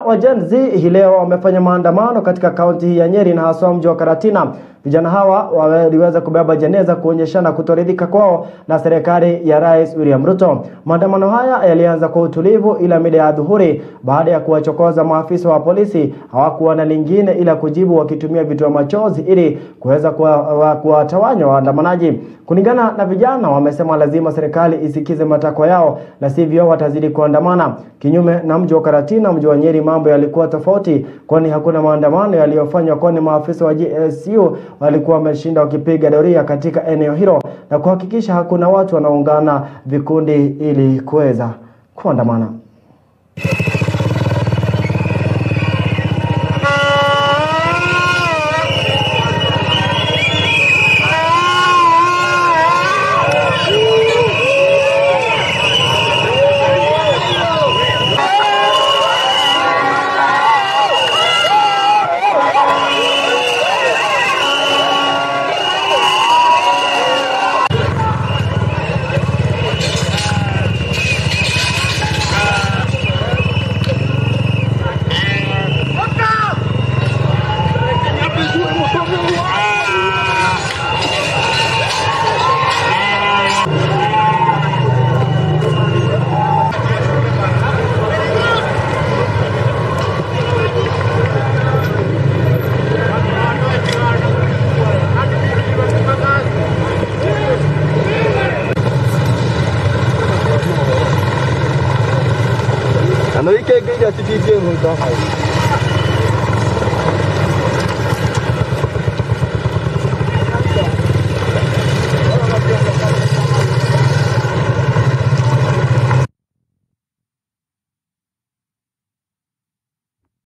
wa Gen Z hii leo wamefanya maandamano katika kaunti hii ya Nyeri na haswa mji wa Karatina. Vijana hawa waliweza kubeba jeneza kuonyeshana kutoridhika kwao na serikali ya Rais William Ruto. Maandamano haya yalianza kwa utulivu, ila mida ya dhuhuri, baada ya kuwachokoza maafisa wa polisi, hawakuwa na lingine ila kujibu wakitumia vitoa machozi ili kuweza kuwatawanya waandamanaji. Kulingana na vijana, wamesema lazima serikali isikize matakwa yao, la sivyo watazidi kuandamana. Kinyume na mji wa Karatina, mji wa Nyeri mambo yalikuwa tofauti, kwani hakuna maandamano yaliyofanywa, kwani maafisa wa GSU walikuwa wameshinda wakipiga doria katika eneo hilo na kuhakikisha hakuna watu wanaungana vikundi ili kuweza kuandamana. Ano ike gida titi je mun ta hai.